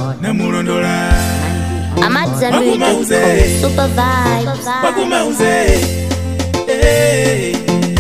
namulondola amadzambiri Wakumauze. super vibes wakumauze Eh.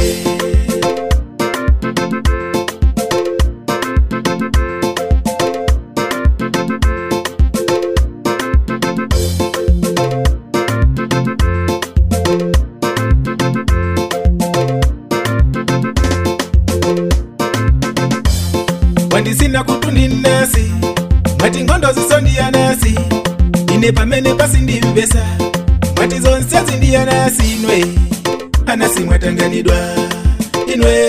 wandisina kutundi nasi mwati ngondo zisondiya nasi ine pamene pasindimvesa mwati zonse zindiya nasi inwe anasi mwatanganidwa inwe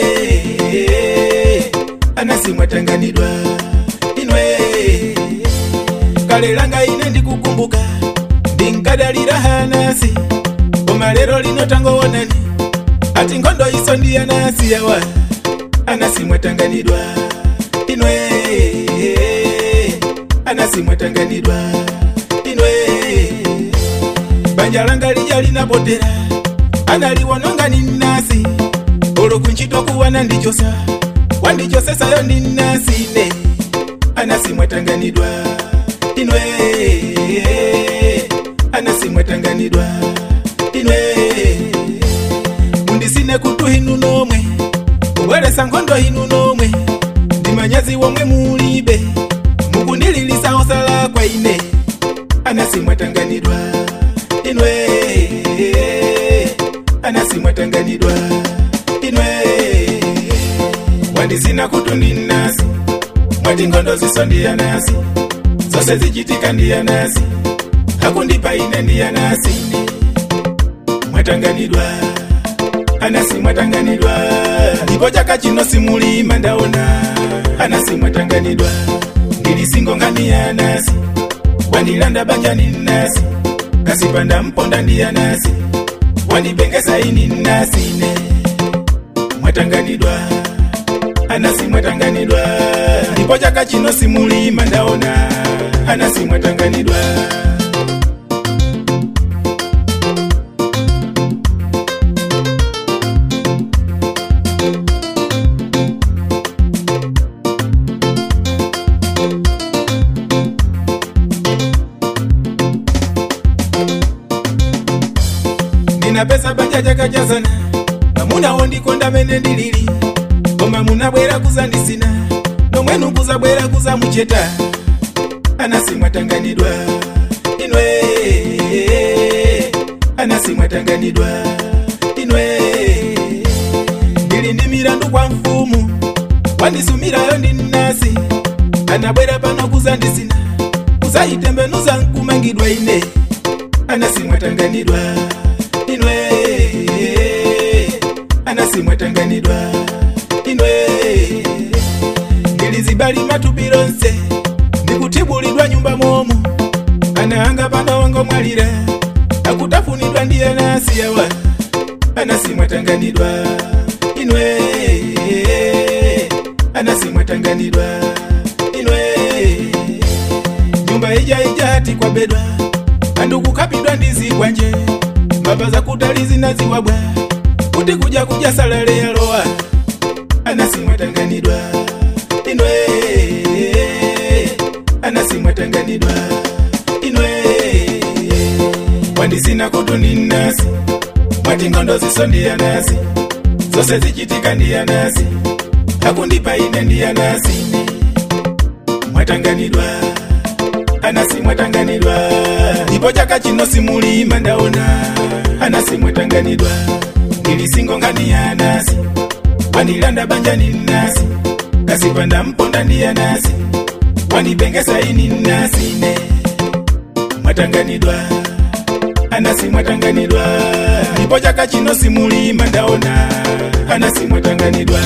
anasi mwatanganidwa inwe kale langa ine ndikukumbuka ndinkadalira hanasi koma lero lino tangowonani ati ngondo iso ndiya nasi yawa anasi mwatanganidwa inwe anasi mwatanganidwa inwe banja langa lija linapotera analiononga ni nasi olo kunchito kuwana ndichosa wandichosesayo ndi nasi ne anasi mwatanganidwa inwe anasi mwatanganidwa inwe mundisine kutu hinu nomwe kubweresa nkhondo hinu nomwe ndimanyazi womwe mulibe mukundililisa osala kwa ine anasi mwatanganidwa inwe anasi mwatanganidwa inwe wandisina kutu ndi nasi mwati ngondo ziso ndiya nasi zose zichitika ndiya nasi hakundipa ine ndiya nasi mwatanganidwa anasi mwatanganidwa ndipo chaka chino simulima ndaona anasi mwatanganidwa ndilisingonga ya nasi wandilanda banjani nasi kasipanda mponda ndiya nasi wandibengesa ini nasine mwatanganidwa anasi mwatanganidwa ndipo chaka chino simulima ndaona anasi mwatanganidwa ndina pesa banja jakajazana mamunawo ndikonda mene ndilili koma munabwera kuzandisina nomwenu kuzabwera kuzamucheta anasi mwatanganidwa inwe anasi mwatanganidwa inwe ndili ndi milandu kwa mfumu wandisumirayo ndi nasi anabwera pano kuzandisina kuzayitembenuza nkumangidwa ine anasi mwatanganidwa inwe anasi mwatanganidwa inwe ndilizibali matupi lonse ndikutibulidwa nyumba momo anaanga pano wango mwalira akutafunidwa ndiye nasi yawa anasi mwatanganidwa inwe anasi mwatanganidwa inwe nyumba ija ija hati kwa bedwa andukukapidwa ndizigwa nje mbava za kutali zinaziwabwa kuti kuja kuja salale yalowa anasi mwatanganidwa inwe anasi mwatanganidwa inwe wandisina kutu ndi nasi mwati ngondo ziso ndiya nasi zose zichitika ndiya nasi hakundipa ine ndiya nasi mwatanganidwa anasi mwatanganidwa ndipo chaka chino simulima ndaona anasi mwatanganidwa ndilisingonga ndiya nasi wanilanda banjani nasi kasipanda mponda ndiya nasi wanibengesa ini nasine mwatanganidwa anasi mwatanganidwa ndipo chaka chino simulima ndaona anasi mwatanganidwa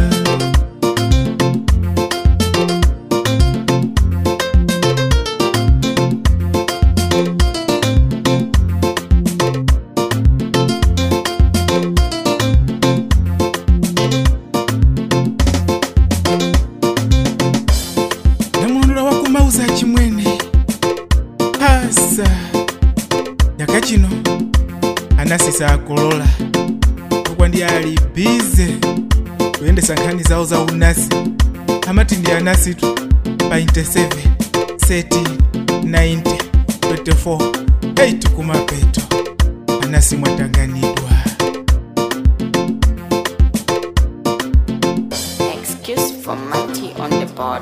namulondola wakumauza chimwene asa nyaka chino anasisa akolola kokwa ndi ali bize kuyendesa nkhani zawo za unasi amati ndi anasitu pa 27 seti 90 24 8 kumapeto anasi mwatanganidwa Excuse for Matty on the board.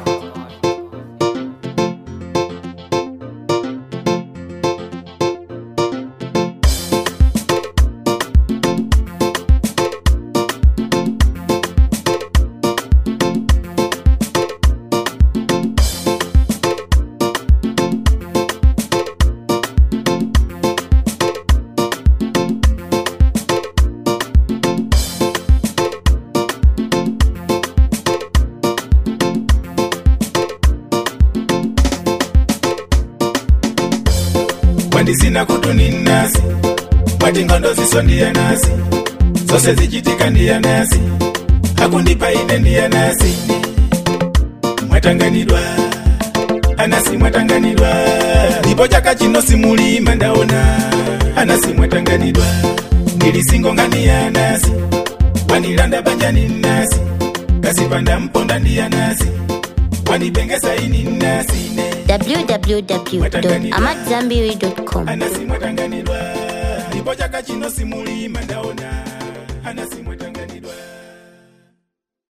wandisina kutuni nasi mwati ngondo ziso ndiya nasi zose zichitika ndiya nasi hakundipa ine ndiya nasi mwatanganidwa anasi mwatanganidwa ndipo chaka chino simulima ndaona anasi mwatanganidwa ndilisingonga ndiya nasi wanilanda banjani nasi kasipanda mponda ndiya nasi wanipengesa ini nasine www.amadzambiri.com anasi mwatanganidwa ndipo chaka chino simulima ndaona anasi mwatanganidwa